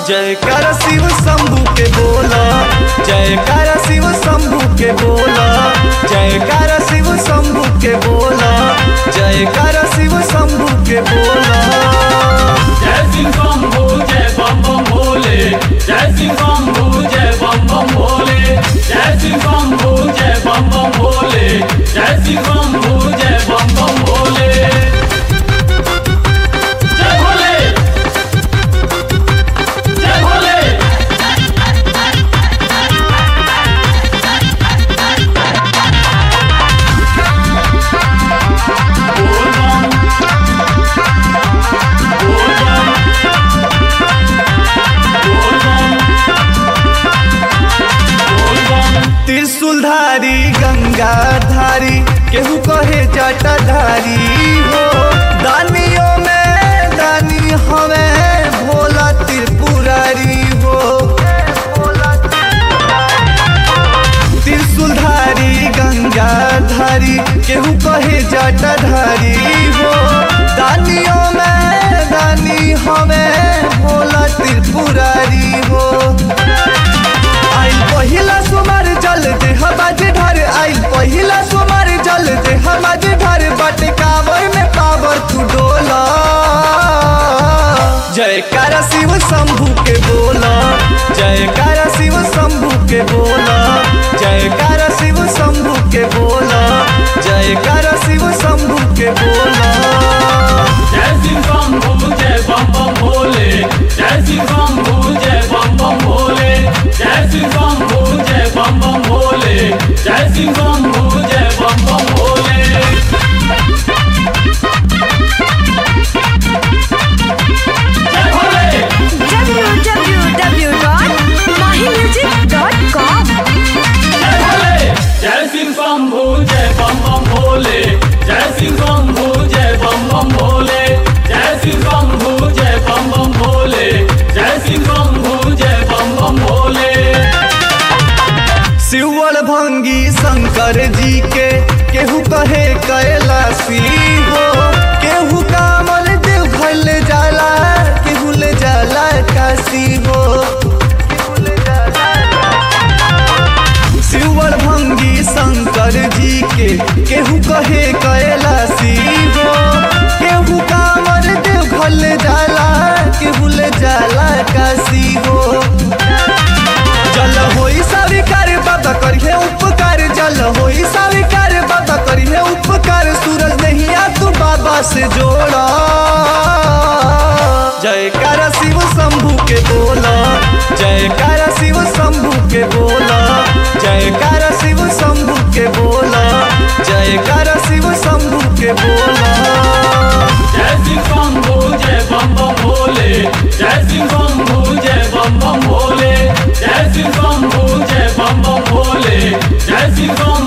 जयकार शिव शंभू के बोला जयकार शिव शंभू के बोला जयकार शिव शंभू के बोला जयकार शिव शंभू के बोला जय सिंह शंभू जय बम बम भोले जय सिंह शंभू जय बम बम भोले जय सिंह शंभू जय बम बम भोले जय सिंह शंभू जय बम बम भोले जय भोले जय भोले बोल बम बोल बम बोल बम बोल बम त्रिशूलधारी गंगाधारी केहू कहे जटाधारी हो दानियों में दानी हमें भोला त्रिपुरारी हो त्रिशूलधारी गंगाधारी केहू कहे जटाधारी हो दानियों में दानी हमें भोला त्रिपुरारी हो आइल पहिला सुमार जल दे हमाज ढर आइल पहिला सुमार जल दे हमाज ढर बट कावर में पावर तू डोला जयकार शिव शंभू के बोला जयकार शिव शंभू के बोला जयकार शिव शंभू के बोला जयकार शिव शंभू के बोला जय सिंह शंभू जय बम बम भोले जय सिंह शंभू जय बम बम भोले जय सिंह शंभू जय बम बम भोले जय सिंह शंभू जय बम बम भोले जय भोले www.mahimusic.com जय भोले जय सिंह शंभू जय बम बम भोले जय सिंह शंभू जय बम बम भोले जय सिंह शंभू जय बम बम भोले जय सिंह शंभू जय बम बम भोले शिवल भंगी शंकर जी के केहू कहे कैलाशी हो केहू कामल देव घर ले जाला केहू ले जाला काशी हो शिवल भंगी शंकर जी के केहू कहे कैलाशी हो केहू कामल देव घर ले जाला केहू ले जाला काशी हो जल होई स्वीकार बाबा करिए उपकार जल होई स्वीकार बाबा करिए उपकार सूरज नहीं आ तू बाबा से जोड़ा जयकार शिव शंभू के बोला जयकार शिव शंभू के बोला जयकार शिव शंभू के बोला जयकार शिव शंभू के बोला जय सिंह शंभू जय बम बम भोले जय सिंह शंभू जय बम बम भोले जय सिंह शंभू जय बम बम भोले जय सिंह शंभू